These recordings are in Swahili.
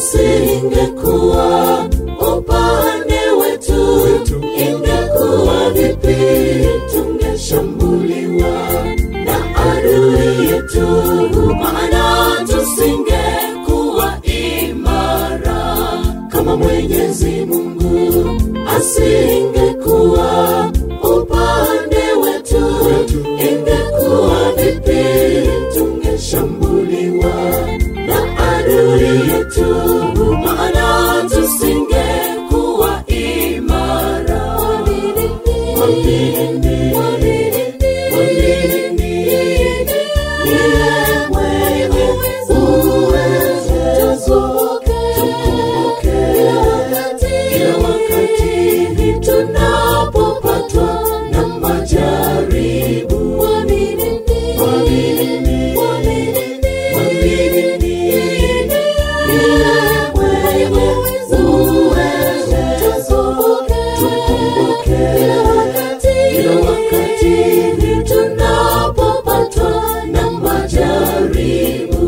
asingekuwa upande wetu, ingekuwa vipi? Tungeshambuliwa na adui yetu, maana tusingekuwa imara kama Mwenyezi Mungu asingekuwa upande wetu, ingekuwa vipi? Tungeshambuliwa na adui yetu, maana tusingekuwa imara. Kwa nini? Kwa nini? Yeye mwenye uwezo, tukumbuke kila wakati tunapopatwa na majaribu. Kwa nini? Kwa nini? Kwa nini? Yeye mwenye uwezo, tukumbuke kila wakati tunapopatwa na majaribu.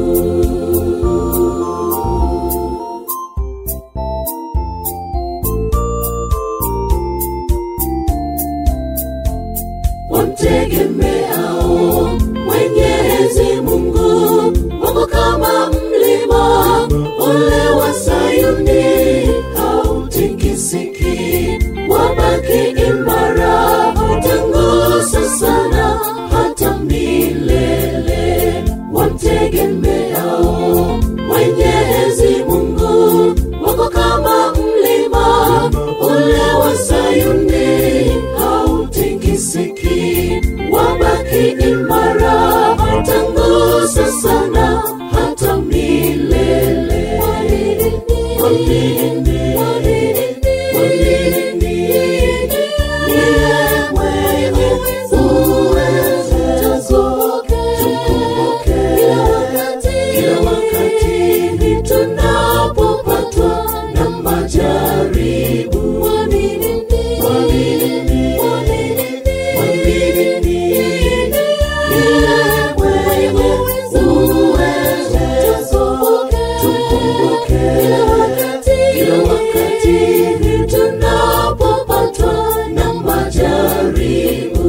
wamtegemeao Mwenyezi Mungu wako kama mlima ule wa Sayuni hautikisiki, wabaki imara, hatangusa sana hata milele. Wamtegemeao Mwenyezi Mungu wako kama mlima ule wa Sayuni hautikisiki, wabaki imara, hatangusa sana hata milele. Kwa nini? Kwa nini? Yeye mwenye uwezo, tukumbuke kila wakati tunapopatwa na majaribu. Kwa nini? Kwa nini? Kwa nini? Yeye mwenye uwezo, tukumbuke kila wakati tunapopatwa na majaribu.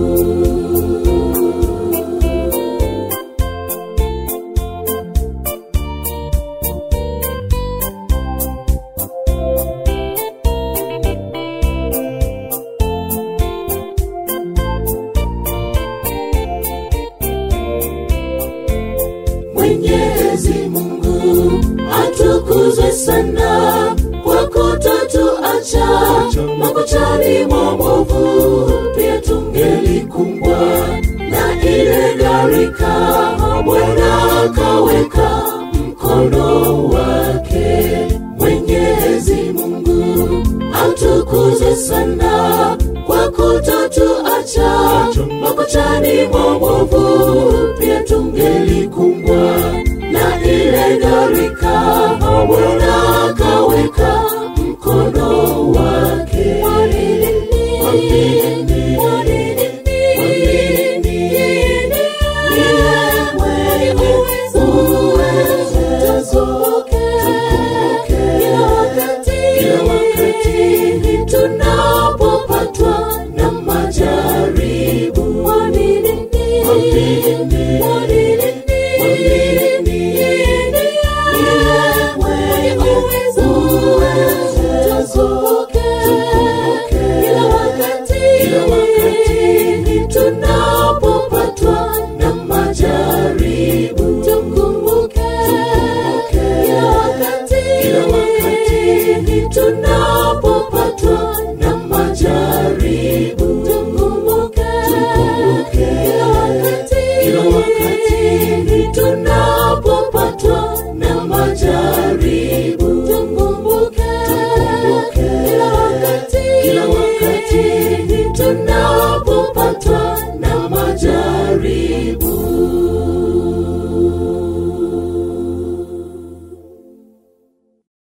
Mwenyezi Mungu atukuzwe sana kwa kutotuacha makuchani mwa mwovu, pia tungelikumbwa na ile gharika. Bwana akaweka mkono wake. Mwenyezi Mungu atukuzwe sana kwa kutotuacha makuchani mwa mwovu, pia tungelikumbwa na ile gharika. Bwana akaweka mkono wake. Kwa nini? Kwa nini? Kwa nini? Yeye mwenye uwezo, tukumbuke kila wakati tunapopatwa na majaribu.